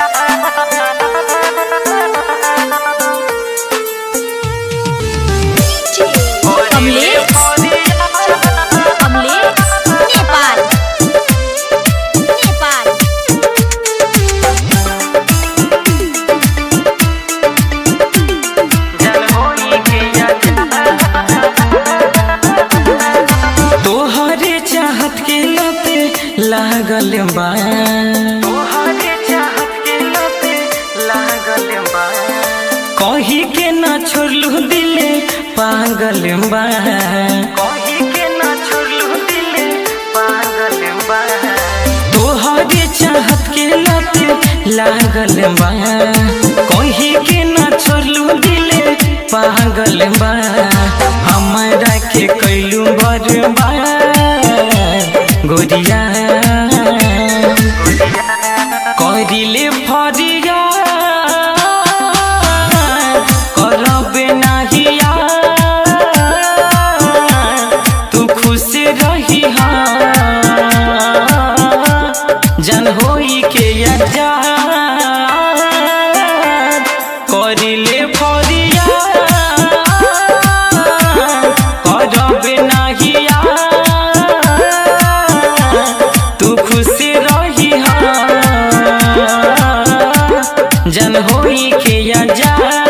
कमलेश कमलेश नेपाल नेपाल तोहरे चाहत के लते लागल बा तोहरे चाहत के लते लागल बा कही के ना छोड़लू दिले पागल बा कही के ना छोड़लू दिले पागल बा तोहरे चाहत के लते लागल बा कही के ना छोड़लू दिले पागल बा हमरा के कैलू बर्बाद गोरिया करिले फरिया करबे नाहिया तू खुश रही जन होई के अजा करिले फरिया करबे नाहिया तू खुश रही जन होई के अजा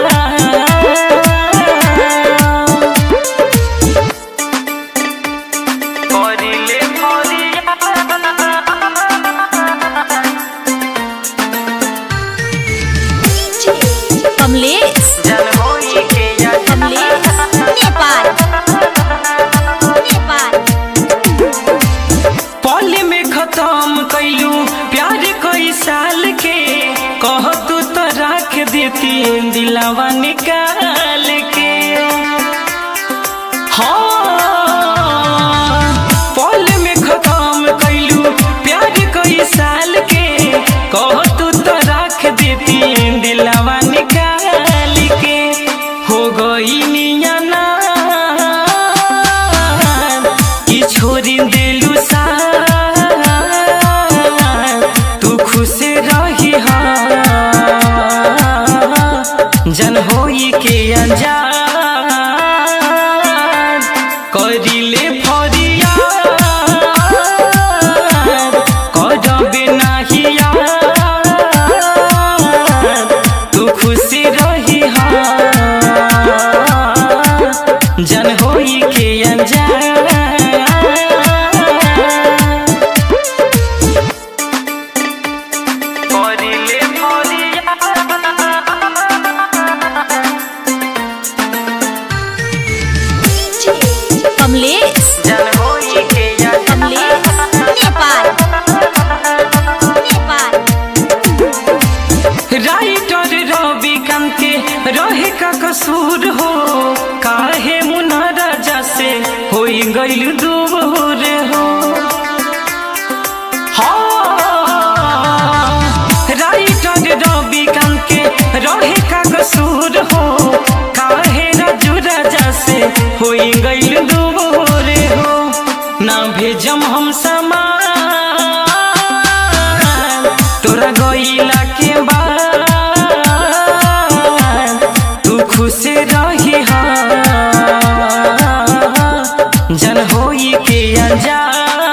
करिले फरिया कमलेश जन होई के अजा कमलेश नेपाल नेपाल पल में खत्म कैलू प्यार कई साल के कह तू तो रख देती दिलावा निकाल के हाँ पल में खत्म कैलू प्यार कई साल के कह तू तो रख देती दिलावा निकाल के हो गई नियाना कि छोड़ी दिलू सा तू खुश रही जन होई के अनजान करिले फरिया करबे नाहिया तू खुश रही जन होई के अनजान करिले फरिया कमलेश जन होई के अनजान कमलेश नेपाल नेपाल राइटर रवि के रहे का कसूर हो काहे मुना राजा से होई गइल दूर हो हाँ, राइटर रवि के रहे का कसूर हो काहे राजू राजा से होई गइल दूर हो ना भेजम हम समान तोरा गइला के बाद तू खुश रही जन होई के अनजान